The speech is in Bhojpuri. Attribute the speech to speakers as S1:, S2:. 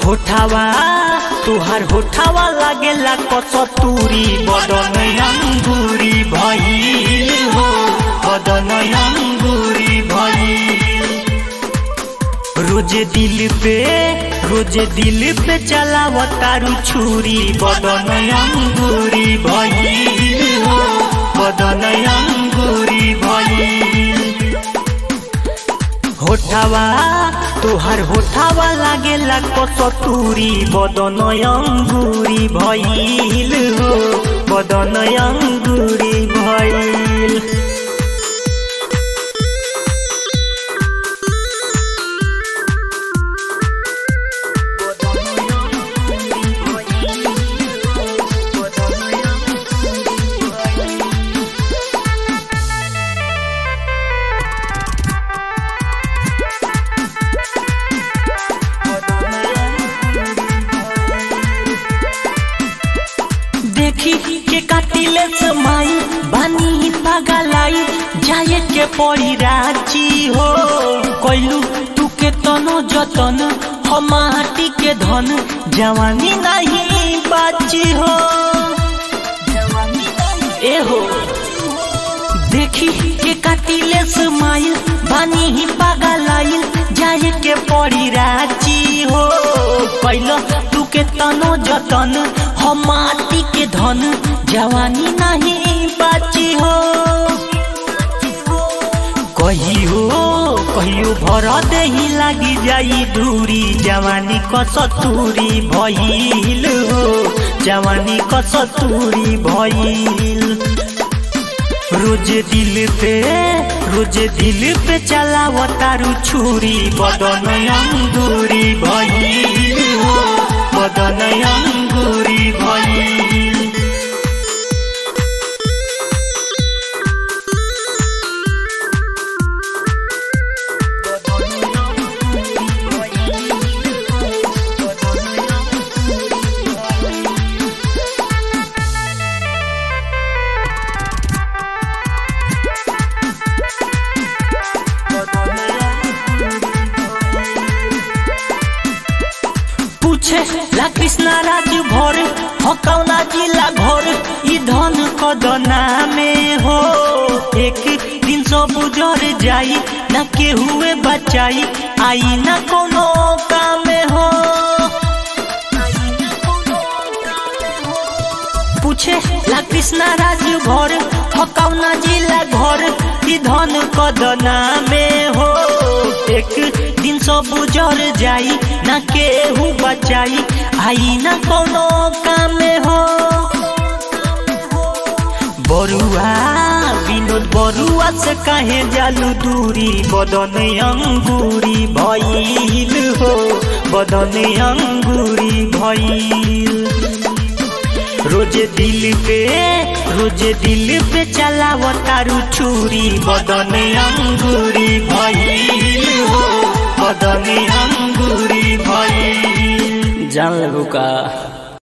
S1: होठावा तुहार होठावा लागेला कसतूरी बदन अंगूरी भइल हो बदन अंगूरी भइल रोज दिल पे रोज दिल पे चलाव तारू छुरी बदन अंगूरी भइल हो बदन अंगूरी भइल होठावा तुहार होठावा लागेला कसतूरी बदन अंगूरी भइल हो बदन अंगूरी भइल देखी के काटिले समाई बानी पागलाई जाए के पड़ी राजी हो कोइलू तू के तनो जतन हमाटी के धन जवानी नहीं बाची हो ए हो देखी के काटिले समाई बानी पागलाई जाए के पड़ी राजी हो कैल तू के तनो जतन हम माटी के धन जवानी नहीं बाची हो कहियो कहियो भर देही लागी जाई दूरी जवानी कसतूरी भइल हो जवानी कसतूरी भइल रोज दिल पे रोज दिल पे चलाव तारू छुरी बदन अंगूरी भइल हो बदन अंगूरी भइल पूछे ला कृष्णा राज भर हकौना जिला घर ई धन कदना में हो एक दिन सब उजर जाई न के हुए बचाई आई न कोनो काम में हो पूछे ला कृष्णा राज भर हकौना जिला घर ई धन कदना में हो एक दिन सब उजर जाई न केहू बचाई आई न कोनो काम में हो बरुआ विनोद बरुआ से कहे जालू दूरी बदन अंगूरी भइल हो बदन अंगूरी भइल रोज दिल पे रोज दिल पे चलाव तारू छुरी बदन अंगूरी भइल हो बदन अंगूरी भइल
S2: जान लेबू का